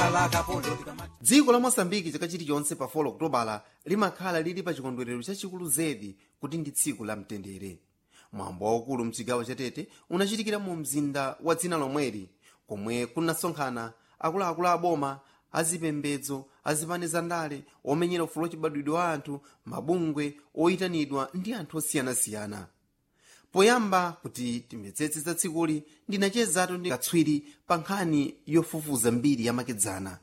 dziko la mosambiki chaka chilichonse pa 4 okutobala limakhala lili pa chikondwerero chachikulu zedi kuti ndi tsiku la mtendere mwambo waukulu mchigawo chatete unachitikira mu mzinda wa dzina lomweli komwe kunasonkhana akuluakulu aboma azipembedzo azipani zandale omenyera ufulu wachibadwidwe wa anthu mabungwe oyitanidwa ndi anthu osiyanasiyana poyamba kuti timvetsetse za tsikuli ndinachezatu ndi katswiri pa nkhani yofufuza mbiri yamakedzana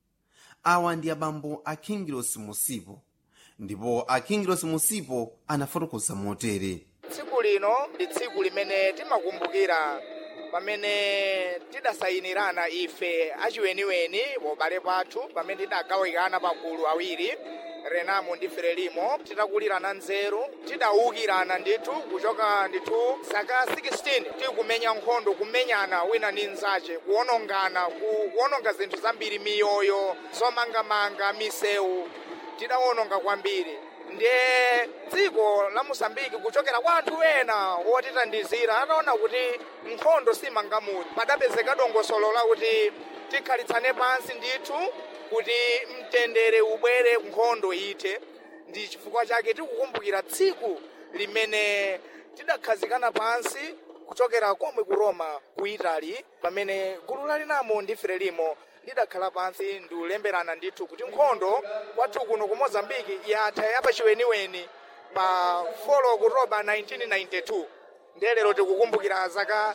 awa ndi abambo a kingilos musipo ndipo a kingilos musipo anafotokoza motere tsiku lino ndi tsiku limene timakumbukira pamene tidasayinirana ife achiweniweni pobale pathu pamene tidagawikana pagulu awiri renamo ndi frelimo titakulirana nzeru tidawukirana ndithu kuchoka ndithu zaka 16 tikumenya nkhondo kumenyana wina ndi mnzace kuwonongana ku- kuwononga zinthu zambiri miyoyo zomangamanga misewu tidawononga kwambiri ndiye dziko la mosambiki kuchokera kwa anthu ena wotitandizira anaona kuti nkhondo simangamuli padapezeka dongosolo lakuti tikhalitsane pansi ndithu kuti mtendere ubwere nkhondo ite ndi chifukwa chake tikukumbukira tsiku limene tidakhazikana pansi kuchokera komwe ku roma ku italy pamene gulu lalinamo ndi frelimo lidakhala pansi ndiulemberana ndithu kuti nkhondo kwathu kuno ku mozambiki yatha yapachiweniweni pa 4 okutoba 1992 ndiye lero tikukumbukira zaka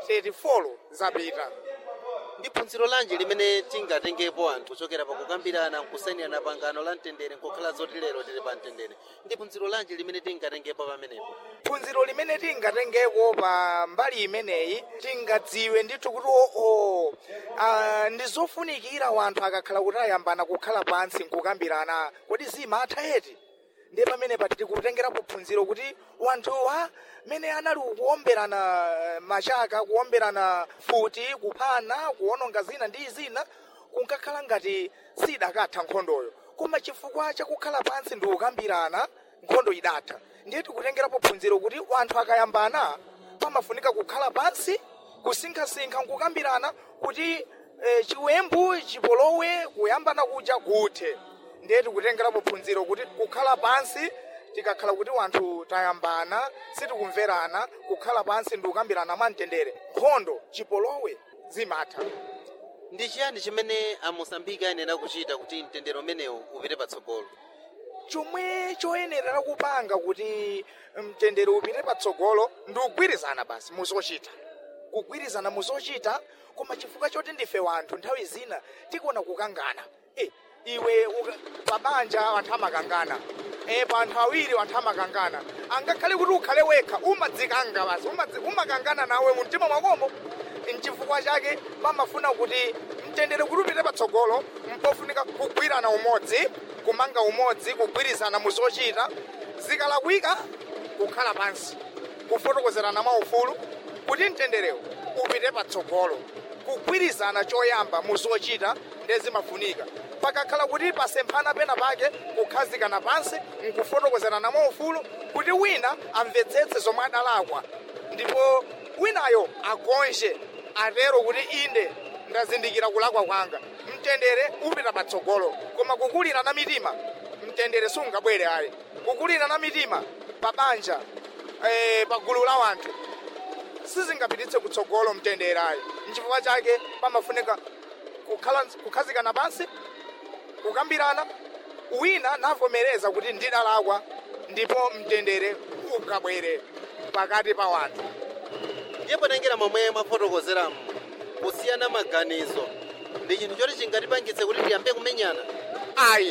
34 zapita ndi phunziro lanji limene tingatengepo anthu kuchokera pakukambirana nkusayinirana pangano la mtendere nkukhala zoti lero tili pa mtendere ndi phunziro lanji limene tingatengepo pamenepo phunziro limene tingatengeko pa mbali imeneyi tingadziwe ndithu kuti oo ah, ndi zofunikira wanthu akakhala kuti ayambana kukhala pansi nkukambirana kodi zimatha eti ndiye pamene pati tikutengerapo phunziro kuti wanthuwa mene anali kuomberana eh, machaka kuomberana futi kuphana kuwononga zina ndi zina kunkakhala ngati sidakatha nkhondoyo koma chifukwa chakukhala pansi ndi kukambirana nkhondo idatha ndiye tikutengerapo phunziro kuti wanthu akayambana pamafunika kukhala pansi kusinkhasinkha nkukambirana kuti eh, chiwembu chipolowe kuyambana kuja kuthe ndiye tikutengerapo phunziro kuti kukhala pansi tikakhala kuti wanthu tayambana sitikumverana kukhala pansi ndi kukambirana mwamtendere nkhondo chipolowe zimatha ndi chiyani chimene amosambiki ayenera kuchita kuti mtendere umenewu upite patsogolo chomwe choyenera kupanga kuti mtendere upite patsogolo ndi kugwirizana basi muzochita kugwirizana muzochita koma chifukwa choti ndife wanthu nthawi zina tikuona kukangana e, iwe uka- pabanja anthu amakangana e, pa anthu awiri anthu amakangana angakhale kuti ukhale wekha umadzikanga basi umadzi- umakangana nawe mu mtima mwakomo nchifukwa chake pamafuna kuti mtendere kuti upite patsogolo mpofunika kugwirana umodzi kumanga umodzi kugwirizana muzochita zikalakwika kukhala pansi kufotokozerana maufulu kuti mtenderewo upite patsogolo kugwirizana choyamba muzochita ndezimafunika pakakhala kuti pasemphana pena pake kukhazikana pansi nkufotokozerana maufulu kuti wina amvetsetse zomwe adalakwa ndipo winayo agonje atero kuti inde ndazindikira kulakwa kwanga mtendere upita patsogolo koma kukulirana mitima mtendere sungabwere ayi kukulirana mitima pa banja eh, pa gulu la wanthu sizingapititse kutsogolo mtendere ayi nchifukwa chake pamafunika kukhala kukhazikana pansi kukambirana wina navomereza kuti ndidalakwa ndipo mtendere ukabwere pakati pa wanthu ndiye potengera momwe mwafotokozeramu kusiyana maganizo ndi chinthu choti chingatipangitse kuti tiyambe kumenyana ayi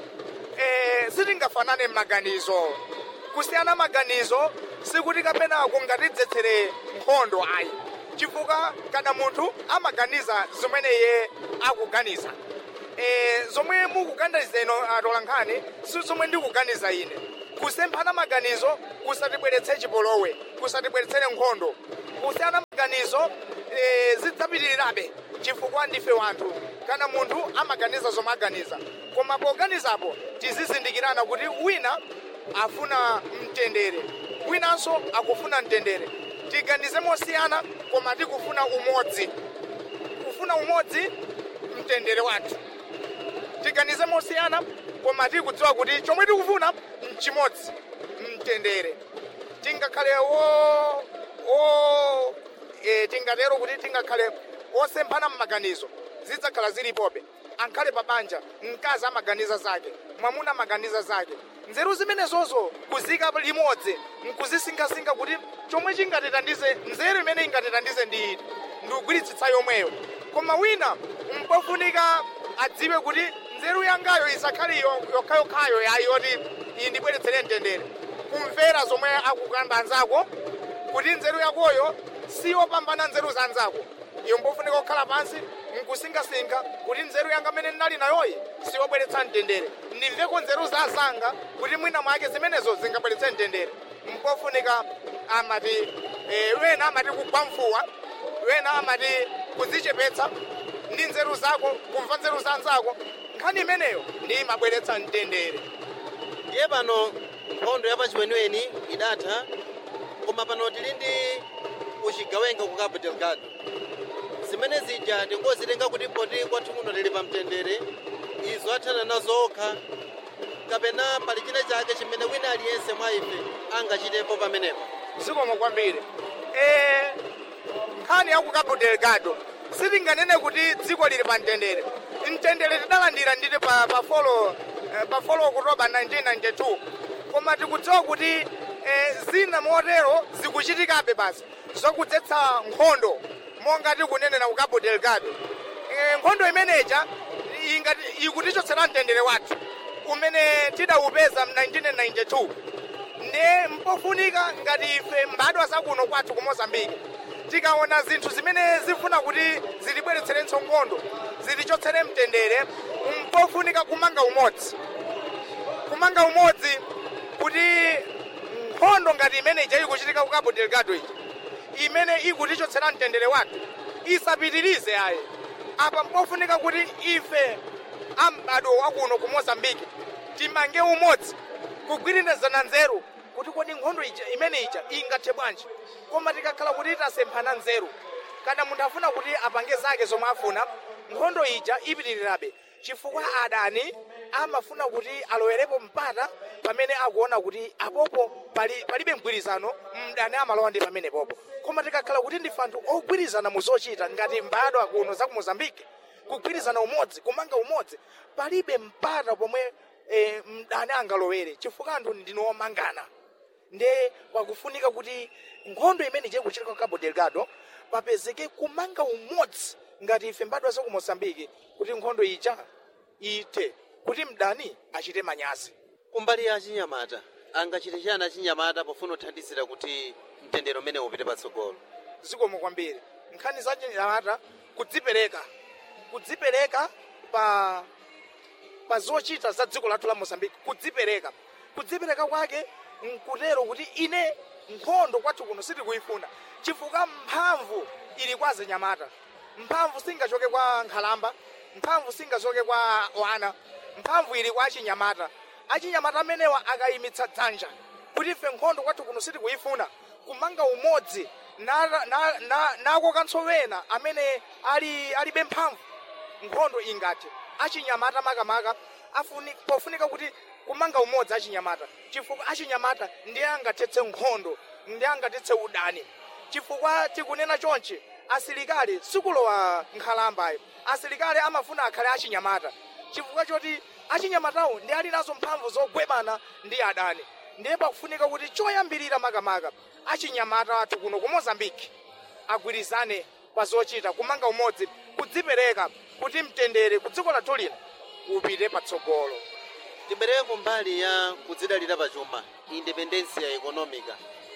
eh, sitingafanane m'maganizo kusiyana maganizo sikuti kapena kungatidzetsere nkhondo ayi chifukwa kada munthu amaganiza zimene iye akuganiza eh, zomwe mukuganiza ino atolankhani si zomwe ndikuganiza ine kusemphana maganizo kusatibweretse chipolowe kusatibweretsere nkhondo kusiyana maganizo eh, zidzapitirirabe chifukwa ndife wanthu kana munthu amaganiza zomwe aganiza koma poganizapo tizizindikirana kuti wina afuna mtendere winanso akufuna mtendere tiganize mosiyana koma tikufuna umodzi kufuna umodzi mtendere wathu tiganize mosiyana koma tikudziwa kuti chomwe tikufuna mchimodzi mtendere tingakhale wo wo e, tingatero kuti tingakhale osemphana mmaganizo zidzakhala zilipobe ankhale pa banja mkazi amaganiza zake mwamuna amaganiza zake nzeru zimenezozo kuzika limodzi nkuzisinkhasinkha kuti chomwe chingatithandize nzeru imene ingatithandize ndi iti ndikugwiritsitsa yomweyo koma wina mpofunika adziwe kuti nzeru yangayo isakhale yo- yokhayokhayo yayi yoti iyi ndibweretsere mtendere kumvera zomwe akukamba anzako kuti nzeru yakoyo siyopambana nzeru za anzako iyo mpofunika kukhala pansi nkusinkhasinkha kuti nzeru yanga amene ndinali nayoyi siyobweretsa mtendere ndimveko nzeru za azanga kuti mwina mwake zimenezo zingabweretse mtendere mpofunika amati eh, wena amati kugwa mfuwa wena amati kudzichepetsa ndi nzeru zako kumva nzeru za anzako nkhani imeneyo ndi imabweretsa mtendere ndiye pano nkhondo ya pachiweniweni idatha koma pano tili ndi uchigawenga ku cabo delgado zimene zija tingozitenga kuti poti kwathu kuno tili pa mtendere izo athana nazo okha kapena pali china chake chimene wina aliyense mwa ife angachitepo pamenepo zikomo kwambiri eh, nkhani ya ku cabo delgado sitinganene kuti dziko lili pa mtendere mtendere tidalandira nditi pa, pa folo eh, pa folo okutoba 1992 koma tikudziwa kuti eh, zina motero zikuchitikabe basi zokudzetsa nkhondo monga tikunenera ku cabo delgado eh, nkhondo imeneja ingati ikutichotsera mtendere wathu umene tidawupeza mu 1992 ne mpofunika ngati ife mbadwa zakuno kwathu ku mozambiki tikaona zinthu zimene zifuna kuti zitibweretsere nkhondo zitichotsere mtendere mpofunika kumanga umodzi kumanga umodzi kuti nkhondo ngati imene ija ikuchitika ku cabo delgado iji imene ikutichotsera mtendere wathu isapitirize ayi apa mpofunika kuti ife ambadwo wakuno ku mozambiki timange umodzi kugwirizana nzeru kuti kodi nkhondo ija imene ija ingathe bwanji koma tikakhala kuti tasemphana nzeru kana munthu afuna kuti apange zake zomwe afuna nkhondo ija ipitirirabe chifukwa adani amafuna kuti alowerepo mpata pamene akuona kuti apopo pali, palibe mgwirizano mdani amalowa ndi pamene popo koma tikakhala kuti ndife anthu ogwirizana mu zochita ngati mbadwa kuno za ku mozambiki kugwirizana umodzi kumanga umodzi palibe mpata pomwe eh, mdani angalowere chifukwa anthu ndino omangana nde pakufunika kuti nkhondo imene ichiri kuchitika ku cabo delgado papezeke kumanga umodzi ngati ife mbadwa za ku mozambiki kuti nkhondo ija ithe kuti mdani achite manyazi kumbali ya achinyamata angachite chani achinyamata pofuna kuthandizira kuti mtendere umene upite patsogolo zikomo kwambiri nkhani za chinyamata kudzipereka kudzipereka pa pa zochita za dziko lathu la mozambiki kudzipereka kudzipereka kwake nkutero kuti ine nkhondo kwathu kuno sitikuyifuna chifukwa mphamvu ili kwa azinyamata mphamvu singachoke kwa nkhalamba mphamvu singachoke kwa wana mphamvu ili kwa achinyamata achinyamata amenewa akayimitsa dzanja kuti ife nkhondo kwathu kuno sitikuyifuna kumanga umodzi nako na, na, nako kantsowena amene ali alibe mphamvu nkhondo ingathe achinyamata makamaka afuni pofunika kuti kumanga umodzi achinyamata chifukwa achinyamata ndiye angathetse nkhondo ndiye angathetse udani chifukwa tikunena chonchi asilikali sikulowa nkhalambayo asilikali amafuna akhale achinyamata chifukwa choti achinyamatawo ndi ali nazo mphamvu zogwebana ndi adani ndiye pakufunika kuti choyambirira makamaka achinyamata athu kuno ku mozambiki agwirizane pa zochita kumanga umodzi kudzipereka kuti mtendere ku dziko lathu lino upite patsogolo tibwerere kumbali ya kudzidalira pachuma independencia economica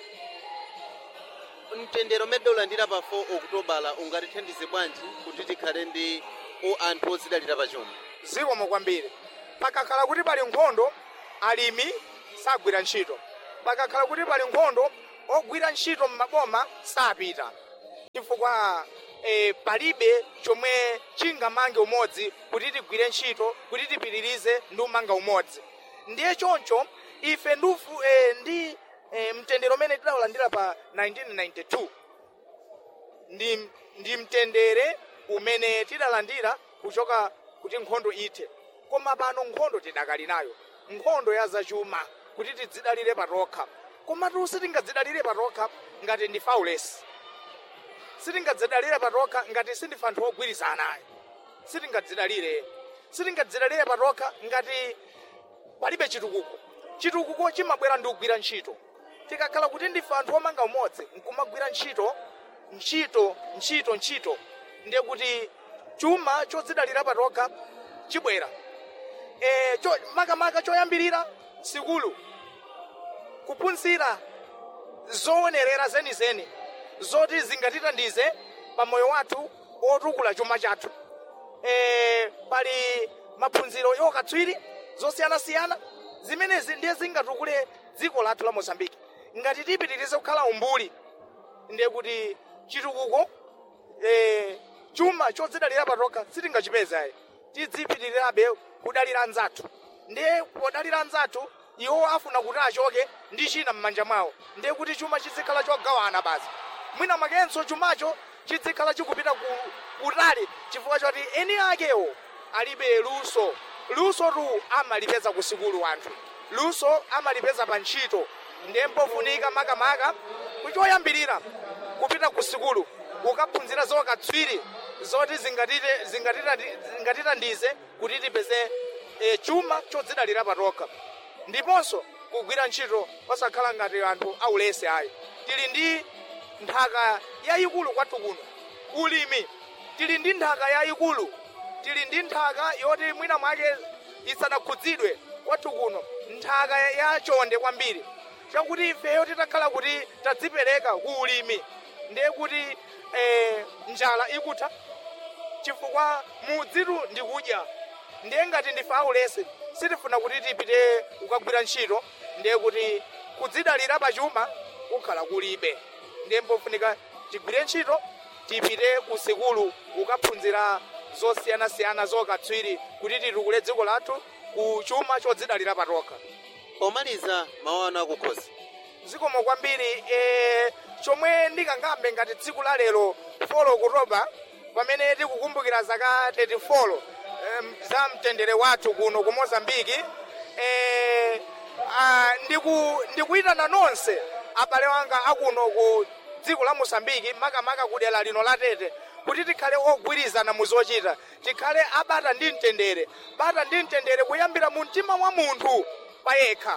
mtendere umene ulandira pa 4 okutobala ungatithandize bwanji kuti tikhale ndi o anthu odzidalira pachuma zikomo kwambiri pakakhala kuti pali nkhondo alimi sagwira ntchito pakakhala kuti pali nkhondo ogwira ntchito m'maboma sapita chifukwa eh, palibe chomwe chingamange umodzi kuti tigwire ntchito kuti tipitirize ndi umanga umodzi ndiye choncho ife ndufu eh, ndi eh, mtendere umene tidawulandira pa 1992 ndi, ndi mtendere umene tidalandira kuchoka kuti nkhondo ithe koma pano nkhondo tidakali nayo nkhondo ya zachuma kuti tidzidalire patokha komatu sitingadzidalire patokha ngati ndi faulesi sitingadzidalire patokha ngati sindife anthu ogwirizana ayi sitingadzidalire sitingadzidalire patokha ngati palibe chitukuko chitukuko chimabwera ndi kugwira ntchito tikakhala kuti ndife anthu omanga umodzi nkumagwira ntchito ntchito ntchito ntchito ndiye kuti chuma chodzidalira patokha chibwera e, cho, makamaka choyambirira sikulu kuphunzira zoonerera zenizeni zoti zingatithandize pa moyo wathu otukula chuma chathu e, pali maphunziro yokatswiri zosiyanasiyana zimenezi ndiye zingatukule dziko lathu la mozambiki ngati tipitirize kukhala umbuli ndiye kuti chitukuko e, chuma chodzidalira patokha sitingachipeza tidzipitirirabe kudalira anzathu ndiye podalira anzathu iwo afuna kuti achoke ndi china m'manja mwawo ndiye kuti chuma chizikhala chogawana basi mwina mwakenso chumacho chizikhala chikupita ku kutali chifukwa choti eni akewo alibe luso luso tu amalipeza ku sikulu anthu luso amalipeza pa ntchito ndiye mpofunika makamaka kuchoyambirira kupita ku sikulu ukaphunzira zokatswiri zoti zingatite- zingatita- zingatithandize kuti tipeze e, chuma chodzidalira patokha ndiponso kugwira ntchito osakhala ngati anthu aulesi ayi tili ndi nthaka yayikulu kwathu kuno ulimi tili ndi nthaka yayikulu tili ndi nthaka yoti mwina mwake isanakhudzidwe kwathu kuno nthaka ya chonde kwambiri chakuti ifeyo titakhala kuti tadzipereka ku ulimi ndiye kuti eh, njala ikutha chifukwa mudzitu ndikudya ndiye ngati ndife aulesi sitifuna kuti tipite kukagwira ntchito ndiye kuti kudzidalira pachuma kukhala kulibe ndiye mpofunika tigwire ntchito tipite ku sikulu kukaphunzira zosiyanasiyana zokatswiri kuti titukule dziko lathu ku chuma chodzidalira patokha pomaliza mawu anu akukhosi zikomo kwambiri e, chomwe ndikangambe ngati tsiku la lero 4 okutoba pamene tikukumbukira zaka 34 em, za mtendere wathu kuno ku mozambiki e, a, ndiku, ndikuyitana nonse abale wanga akuno ku dziko la mozambiki makamaka ku dera lino la tete kuti tikhale ogwirizana mu zochita tikhale abata ndi mtendere bata ndi mtendere kuyambira mu mtima mwa munthu payekha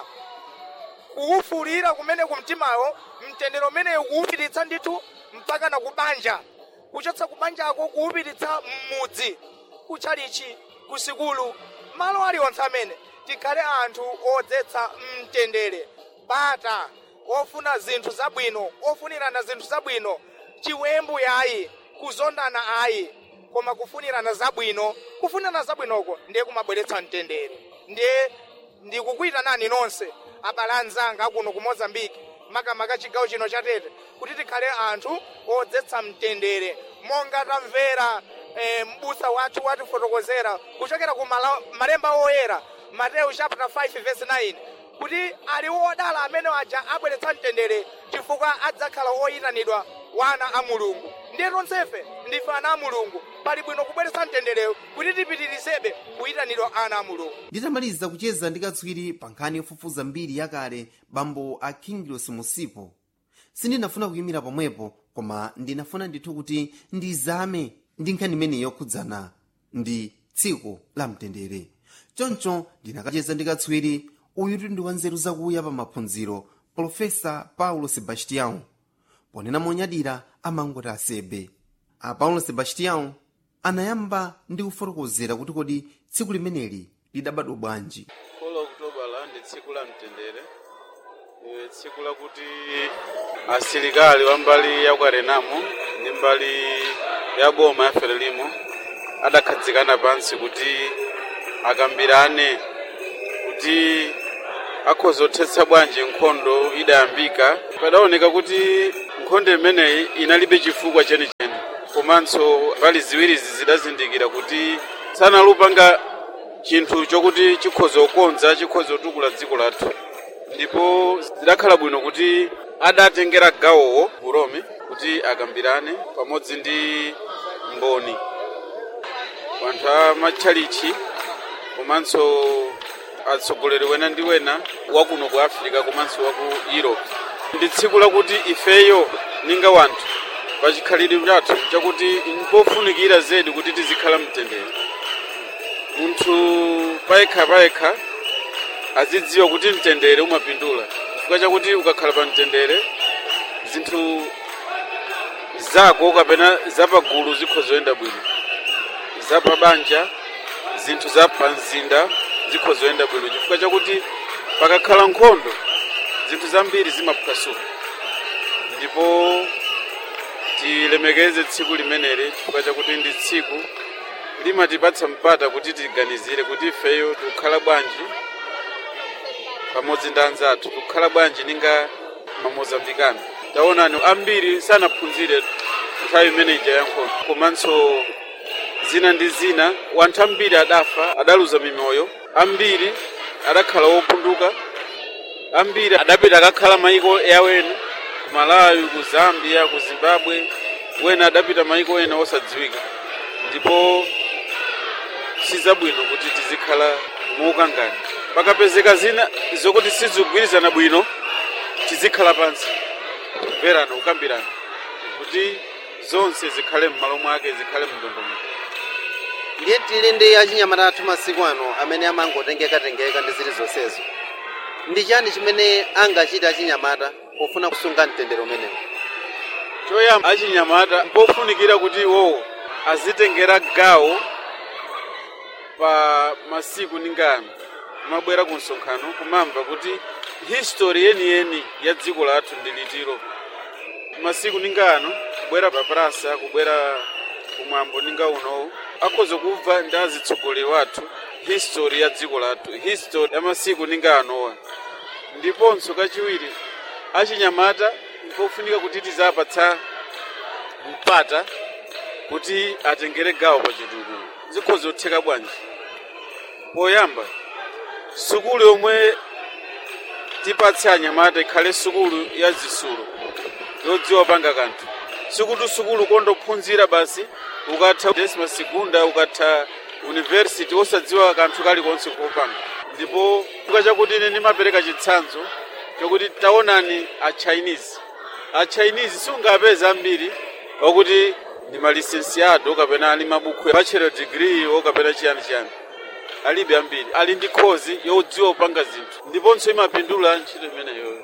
kuwufulira kumene kumtimawo mtendere umene kuwupititsa ndithu mpaka na kubanja kuchotsa kubanjako kuwupititsa m'mudzi kuchalichi kusikulu malo aliwonse amene tikhale anthu odzetsa mtendere bata ofuna zinthu zabwino ofunirana zinthu zabwino chiwembu yayi kuzondana ayi koma kufunirana zabwino kufunirana zabwinoko ndiye kumabweretsa mtendere ndiye ndikukuyitanani nonse abale anzanga akuno ku mozambiki makamaka chigawo chino cha tete kuti tikhale anthu odzetsa mtendere monga tamvera eh, m'busa wathu watifotokozera kuchokera ku mala- malemba oyera mateyu chapter 5 verse 9 kuti ali odala amene aja abweretsa mtendere chifukwa adzakhala oyitanidwa wana a mulungu ndiye tonsefe ndife ana a mulungu pali bwino kubweretsa mtendereyo kuti tipitirizebe kuyitanidwa ana a mulungu nditamaliza kucheza ndi katswiri pa nkhani yofufuza mbiri yakale bambo a kingilos musipo sindinafuna kuyimira pomwepo koma ndinafuna ndithu kuti ndizame ndi nkhani imeneyi yokhudzana ndi tsiku la mtendere choncho ndinakacheza ndi katswiri uyu ndi wa nzeru zakuya pa maphunziro profesa paulo sebastião ponena monyadira amangoti asebe a paulo sebastião anayamba ndi kufotokozera kuti kodi tsiku limeneli lidabadwa bwanji Kolo Okutobala ndi tsiku la mtendere e, tsiku lakuti asilikali wa mbali ya kwarenamu ndi mbali ya boma ya frelimo adakhadzikana pansi kuti akambirane kuti akhoza kuthetsa bwanji nkhondo idayambika padaoneka kuti nkhondo imeneyi inalibe chifukwa chenicheni komanso mbali ziwirizi zidazindikira kuti sanalupanga chinthu chokuti chikhoza kukonza chikhoza kutukula dziko lathu ndipo zidakhala bwino kuti adatengera gawowo ku Rome kuti akambirane pamodzi ndi mboni anthu a matchalichi komanso atsogoleri wena ndi wena wakuno ku africa komanso waku europe ndi tsiku lakuti ifeyo ninga wanthu pachikhalidwe chathu chakuti npofunikira zedi kuti tizikhala mtendere munthu payekha payekha azidziwa kuti mtendere umapindula chifukwa chakuti ukakhala pa mtendere zinthu zako kapena zapagulu zikho zoyenda bwino zapabanja zinthu za pamzinda zikho zoyenda bwino chifukwa chakuti pakakhala nkhondo zinthu zambiri zimaphwasuka ndipo tilemekeze tsiku limeneli chifukwa chakuti ndi tsiku limatipatsa mpata kuti tiganizire kuti ifeyo tikukhala bwanji pamodzi ndi anzathu tikukhala bwanji ninga mamozambikana taonani ambiri sanaphunzire nthawi imeneja ya nkhondo komanso zina ndi zina wanthu ambiri adafa adaluza mimoyo ambiri adakhala wopunduka ambiri adapita akakhala maiko yawena ku malawi ku zambia ku zimbabwe wena adapita maiko ena osadziwika ndipo sizabwino kuti tizikhala muukangani pakapezeka zina zokuti sizikugwirizana bwino tizikhala pansi kumverana kukambirana kuti zonse zikhale m'malo mwake zikhale mndondomeko ndiye tili ndi achinyamata athu masiku ano amene amangotengekatengeka ndi zili zonsezo ndi chani chimene angachita achinyamata pofuna kusunga mtendere umenewu choyamba achinyamata mpofunikira kuti iwowo azitengera gawo pa masiku ningano mabwera ku msonkhano kumamva kuti history yeniyeni ya dziko lathu ndi litiro masiku ningano kubwera pa prasa kubwera kumwambo ninga unowu akhoza kubva ndi azitsogoleri wathu history ya dziko lathu history ya masiku ninga anowa ndiponso kachiwiri achinyamata mpofunika kuti tizapatsa mpata kuti atengere gawo pa chitukuko zikhoza kutheka bwanji poyamba sukulu yomwe tipatse anyamata ikhale sukulu ya zisulo yodziwa panga kanthu sikuti sukulu kondophunzira basi ukatha desima segunda ukatha university osadziwa kanthu kalikonse kopanga ndipo chifukwa chakuti ine ndimapereka chitsanzo chokuti taonani a chinese a chinese sungapeza ambiri wakuti ndi malisensiado kapena ali mabukhu bachelor degree okapena chiyani chiyani alibe ambiri ali ndi khozi yodziwa kupanga zinthu ndiponso imapindula ntchito imeneyo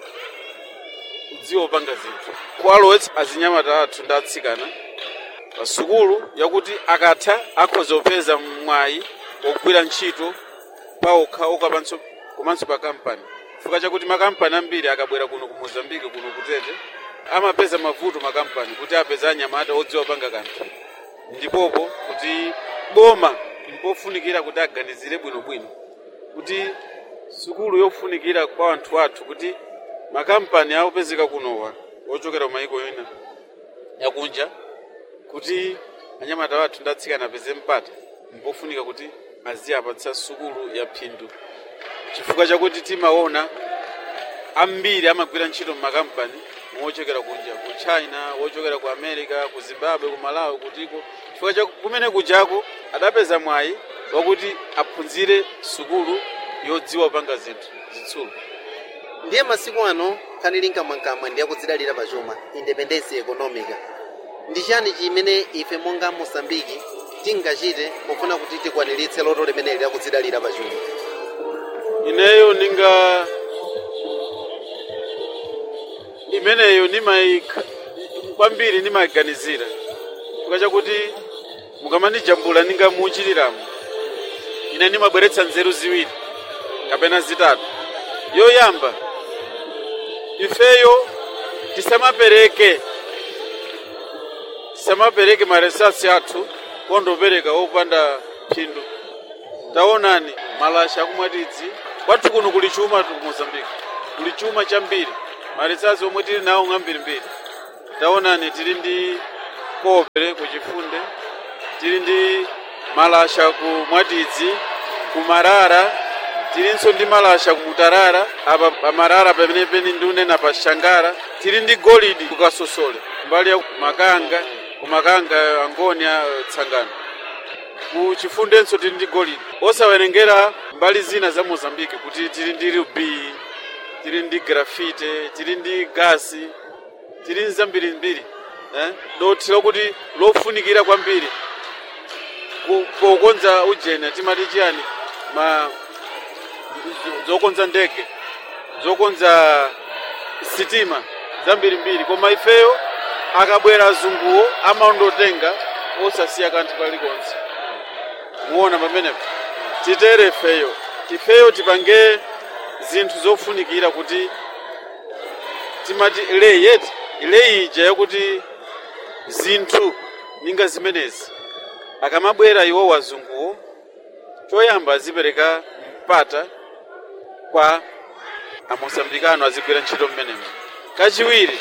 kudziwa kupanga zinthu kuwalowetsa azinyamata athu ndi atsikana pa sukulu yakuti akatha akhoza kupeza mwayi wogwira ntchito paokha okapanso komanso pa kampani chifukwa chakuti makampani ambiri akabwera kuno ku mozambiki kuno kutete amapeza mavuto makampani kuti apeza anyamata odziwa kupanga kanthu ndipopo kuti boma mpofunikira kuti aganizire bwinobwino kuti sukulu yofunikira kwa anthu athu kuti makampani akupezeka kunowa ochokera kumayiko ena yakunja kuti anyamata wathu ndi atsikana apeze mpata mpofunika kuti aziyapatsa sukulu ya phindu chifukwa chakuti timaona ambiri amagwira ntchito mmakampani wochokera kunja ku china wochokera ku america ku zimbabwe ku malawi kutiko chifukwa cha kumene kujako adapeza mwayi wakuti aphunzire sukulu yodziwa kupanga zinthu zitsulo ndiye masiku ano nkhani linkamwankamwa ndi yakudzidalira pachuma independence economica ndi chani chimene ife monga mosambiki tingachite pofuna kuti tikwaniritse loto limeneli lakudzidalira pachuma ineyo ninga imeneyo nimayika kwambiri nimayiganizira chifukwa chakuti mukamandijambula ninga muchiliramo ine nimabweretsa nzeru ziwiri kapena zitatu yoyamba ifeyo tisamapereke tisamapereke maresasi athu kondopereka opanda phindu taonani malasha akumwatidzi kwathu kuno kuli chuma tu mozambiki kuli chuma chambiri maresasi omwe tili nawo ng'ambirimbiri taonani tili ndi kope kuchifunde tili ndi malasha ku mwatidzi ku marara tilinso ndi malasha ku mutarara apa pa marara pamene peni ndiunena pa shangara tili ndi golidi ku kasosole mbali ya makanga ku makanga angoni a tsangano ku chifundenso tili ndi golide osawerengera mbali zina za mozambike kuti tili ndi rubi tili ndi grafite tili ndi gasi tili ndi zambirimbiri eh? dothi lokuti lofunikira kwambiri ku- pokonza ujena timati chiyani ma zokonza ndege zokonza sitima zambirimbiri koma ifeyo akabwera azunguwo amandotenga osasiya kanthu kalikonse muona pamenepo titere ifeyo ifeyo tipange zinthu zofunikira kuti timati ileyi yeti ileyi ija yakuti zinthu ninga zimenezi akamabwera iwo wazunguwo choyamba azipereka mpata kwa amosambikano azigwira ntchito mmenemo kachiwiri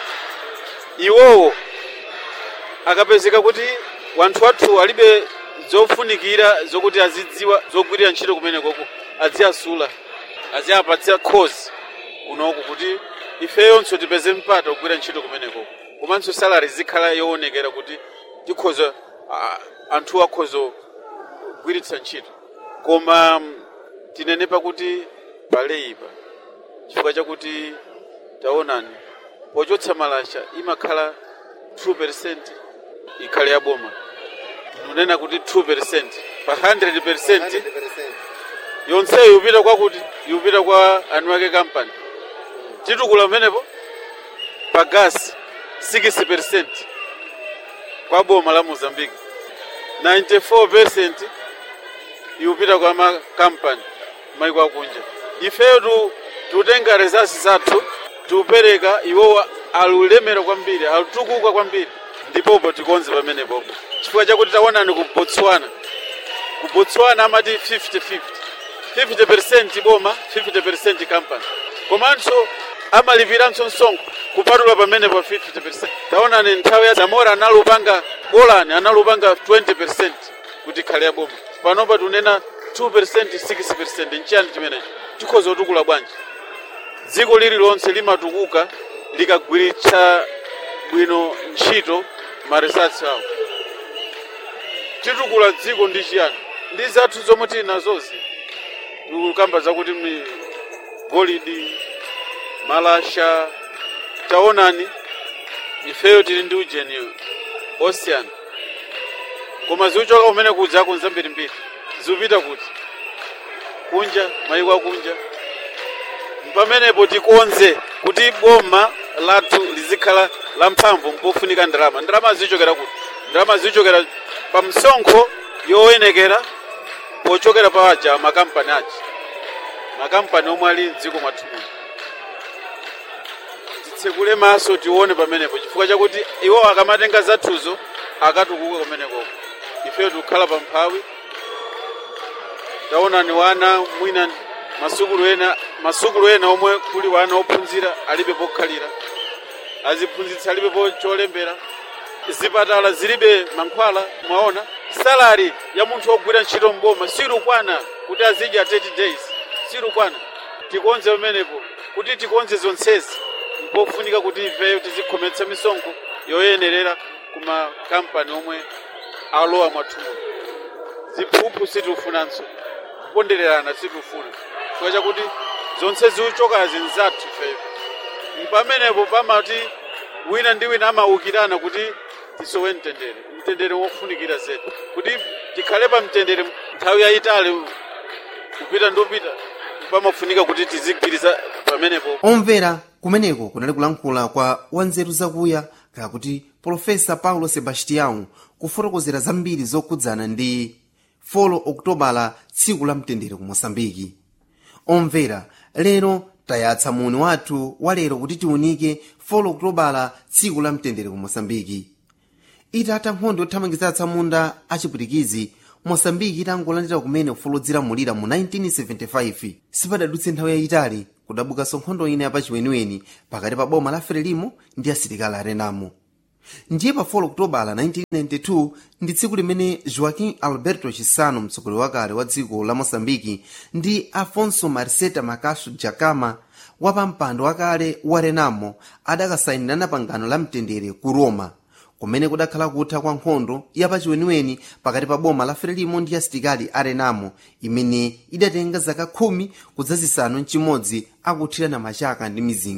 iwowo akapezeka kuti wanthu wathu alibe zofunikira zokuti azidziwa zogwirira ntchito kumenekoko aziyasula aziyapatsa khozi kunoku kuti ifeyonso tipeze mpata kugwira ntchito kumenekoko komanso salari zikhala yoonekera kuti tikhoza a- anthu akhoza kugwiritsa ntchito koma mm, tinenepa kuti paleipa chifukwa chakuti taonani pochotsa malasha imakhala 2% ikhale yaboma nunena kuti 2% pa 100% yonseyo yupita kwakuti yupita kwa anu ake kampani titukula pamenepo pa gasi 60% kwa boma la mozambique 94% yupita kwa makampani maiko akunja ifeyo tu tutenga rezasi zathu tiupereka iwowa alulemera kwambiri alutukuka kwambiri ndipopo tikonze pamenepopo chifukwa chakuti taonani ku botswana ku botswana amati 50-50 50% boma 50% company komanso amalipiranso msonkho kupatula pamene pa 50% taonani nthawi ya zamora analupanga golani analupanga 20% kuti ikhale ya boma panopa tunena 2% 6% nchiyani chimenecho tikhoza kutukula bwanji dziko lililonse limatukuka likagwiritsa bwino ntchito maresearch awo titukula dziko ndi chiyani ndi zathu zomwe tili nazozi tikukamba zakuti mi golidi malasha taonani ifeyo tili ndi ujeni ocean koma ziuchoka kumene kudzako nzambirimbiri zikupita kuti kunja mayiko akunja pamenepo tikonze kuti boma lathu lizikhala lamphamvu mpofunika ndalama ndalama zichokera kuti ndalama zichokera pa msonkho yoyenekera pochokera pa aja makampani aja makampani omwe ali mdziko mwathu muno titsekule maso tione pamenepo chifukwa chakuti iwo akamatenga zathuzo akatukuka kumenekoko ifeyo tikukhala pa mphawi taonani wana mwina masukulu ena masukulu ena omwe kuli wana ophunzira alibe pokhalira aziphunzitsa alibe po cholembera zipatala zilibe mankhwala mwaona salari ya munthu ogwira ntchito mboma silukwana kuti azidya 30 days silukwana tikonze pamenepo kuti tikonze zonsezi mpofunika kuti ifeyo tizikhometsa misonkho yoyenerera ku makampani omwe alowa mwathumo ziphuphu sitiufunanso kupondererana sitifuna chifukwa chakuti zonse ziuchokazi nzathu ifeyo pamenepo pamati wina ndi wina amawukirana kuti tisowe mtendere mtendere wofunikira zedi kuti tikhale pa mtendere nthawi yayitali kupita ndopita pamafunika kuti tizigwiriza pamenepo omvera kumeneko kunali kulankhula kwa wanzeru zakuya kakuti profesa paulo sebastião kufotokozera zambiri zokhudzana ndi 4 okutobala tsiku la mtendere ku moçambike omvera lero tayatsa muni wathu wa lero kuti tiunike 4 okutobala tsiku la mtendere ku moçambike itatha nkhondo yothamangitsa atsamunda achipwitikizi moçambike itangolandira kumene ufulu odzilamulira mu 1975 sipadadutse nthawi yayitali kudabukanso nkhondo ina yapachiweniweni pakati pa boma la frelimo ndi asilikali a renamo ndiye pa 4 okutobala 1992 ndi tsiku limene joaquim alberto chisano mtsogoleri wakale wa dziko la moçambike ndi afonso marceta macaso jacama wapampando wakale wa renamo adakasayinirana pangano la mtendere ku roma kumene kudakhala kutha kwa nkhondo yapachiweniweni pakati pa boma la frelimo ndi asilikali a renamo imene idatenga zaka khumi kudzazisanu mchimodzi akuthirana machaka ndi mizinga